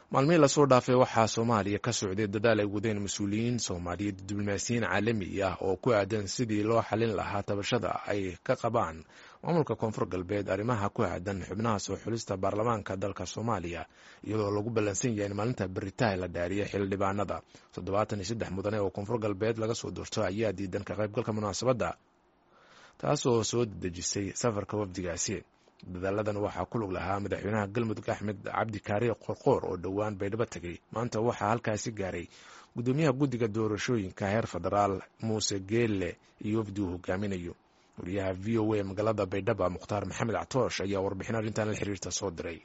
maalmihii lasoo dhaafay waxaa soomaaliya ka socday dadaal ay wadeen mas-uuliyiin soomaaliyeed diblomaasiyiin caalami ah oo ku aadan sidii loo xalin lahaa tabashada ay ka qabaan maamulka koonfur galbeed arrimaha ku aadan xubnaha soo xulista baarlamaanka dalka soomaaliya iyadoo lagu ballansan yahay in maalinta beritaha la dhaariya xildhibaanada toddobaatan iyo saddex mudane oo koonfur galbeed laga soo doorto ayaa diidan ka qaybgalka munaasabadda taasoo soo dedejisay safarka wafdigaasi dadaaladan waxaa ku lug lahaa madaxweynaha galmudug axmed cabdi kaariye qorqoor oo dhowaan baydhabo tegay maanta waxaa halkaasi gaaray gudoomiyaha guddiga doorashooyinka heer federaal muuse geelle iyo wafdi uu hogaaminayo wariyaha v o a magaalada baydhaba mukhtaar maxamed catoosh ayaa warbixin arrintan la xiriirta soo diray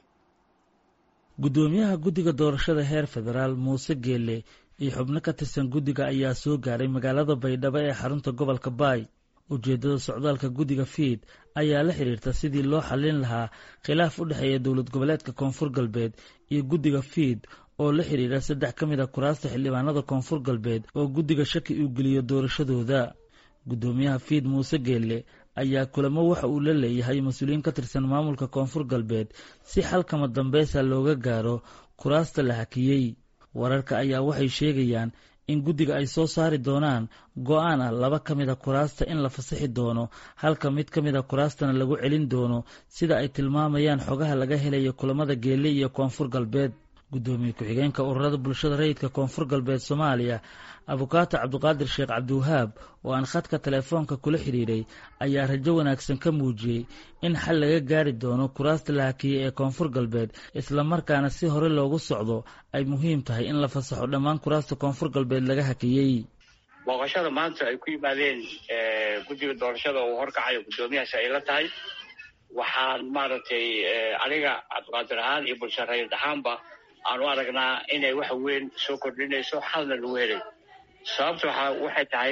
gudoomiyaha guddiga doorashada heer federaal muuse geelle iyo xubno ka tirsan guddiga ayaa soo gaaray magaalada baydhabo ee xarunta gobolka baay ujeeddada socdaalka guddiga fiid ayaa la xidhiirta sidii loo xallin lahaa khilaaf u dhexeeya dowlad goboleedka koonfur galbeed iyo guddiga fiid oo la xidhiira saddex ka mid a kuraasta xildhibaanada koonfur galbeed oo guddiga shaki uu geliyo doorashadooda guddoomiyaha fiid muuse geelle ayaa kulamo waxa uu la leeyahay mas-uuliyiin ka tirsan maamulka koonfur galbeed si xalkama dambeysa looga gaaro kuraasta la hakiyey wararka ayaa waxay sheegayaan in guddiga ay soo saari doonaan go-aan ah laba ka mid a kuraasta in la fasaxi doono halka mid ka mid a kuraastana lagu celin doono sida ay tilmaamayaan xogaha laga helaya kulamada geelle iyo koonfur galbeed guddoomiye ku-xigeenka ururada bulshada rayidka koonfur galbeed soomaaliya abukaato cabdiqaadir sheekh cabdiwahaab oo aan khadka teleefoonka kula xidhiiray ayaa rajo wanaagsan ka muujiyey in xal laga gaari doono kuraasta la hakiyey ee koonfur galbeed islamarkaana si hore loogu socdo ay muhiim tahay in la fasaxo dhammaan kuraasta koonfur galbeed laga hakiyey booqashada maanta ay ku yimaadeen guddiga doorashada uu horkacayo guddoomiyahaas ay la tahay waxaan maaragtay aniga cabdiqaadir ahaan iyo bulshada rayid ahaanba aan u aragnaa inay wax weyn soo kordhinayso xalna lagu helay sababta waxa waxay tahay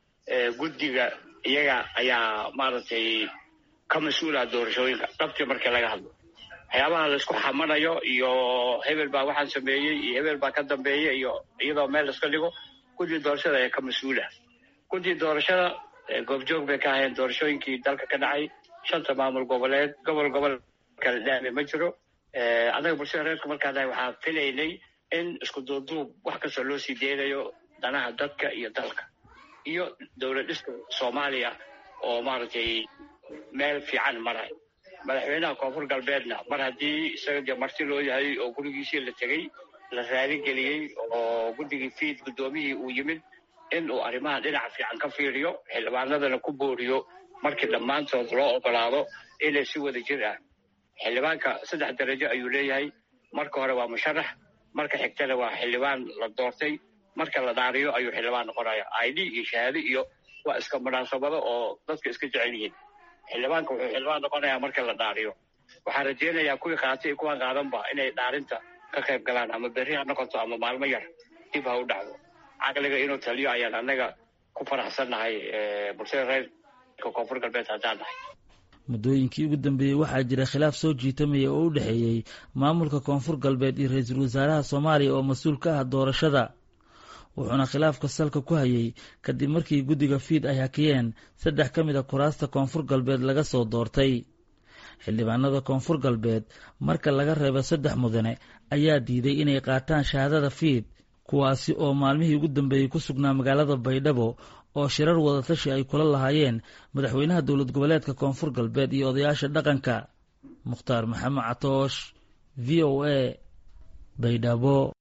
guddiga iyaga ayaa maaragtay ka mas-uulaha doorashooyinka dhabtii markii laga hadlo waxyaabaha laisku xamanayo iyo hebel baa waxaan sameeyey iyo hebel baa ka dambeeya iyo iyadoo meel iska dhigo guddiga doorashada ayaa ka mas-uula guddiga doorashada goobjoog bay ka ahayeen doorashooyinkii dalka ka dhacay shanta maamul goboleed gobol gobol kala dhaame ma jiro annaga bulshada reerka markaana waxaa filaynay in isku duubduub wax kastoo loo sii deynayo danaha dadka iyo dalka iyo dowlad dhiska soomaaliya oo maaragtay meel fiican maray madaxweynaha koonfur galbeedna mar haddii isaga dee marti loo yahay oo gurigiisii la tegey la raaligeliyey oo guddigii fiid guddoomiyihii uu yimid in uu arrimaha dhinaca fiican ka fiiriyo xildhibaanadana ku booriyo markii dhammaantood loo ogolaado inay si wada jir ah xildhibaanka saddex darajo ayuu leeyahay marka hore waa musharax marka xigtana waa xildhibaan la doortay marka la dhaariyo ayuu xildhibaan noqonaya i d iyo shahaado iyo waa iska munaasabado oo dadka iska jecel yihiin xildhibaanka wuxuu xildhibaan noqonayaa marka la dhaariyo waxaan rajeynayaa kuwii qaatay iyo kuwaan qaadanba inay dhaarinta ka qayb galaan ama berri ha noqoto ama maalmo yar dib ha u dhacdo caqliga inuu taliyo ayaan annaga ku faraxsannahay bulshada reerka koonfur galbeed haddaan nahay muddooyinkii ugu dambeeyey waxaa jira khilaaf soo jiitamaya oo u dhexeeyey maamulka koonfur galbeed iyo ra-iisul wasaaraha soomaaliya oo mas-uul ka ah doorashada wuxuuna khilaafka salka ku hayay kadib markii guddiga fiid ay hakiyeen saddex ka mid a kuraasta koonfur galbeed laga soo doortay xildhibaanada koonfur galbeed marka laga reebo saddex mudane ayaa diiday inay qaataan shahaadada fiid kuwaasi oo maalmihii ugu dambeeyey ku sugnaa magaalada baydhabo oo shirar wadatashi ay kula lahaayeen madaxweynaha dowlad goboleedka koonfur galbeed iyo odayaasha dhaqanka mukhtaar maxamed catoosh v o a baydhabo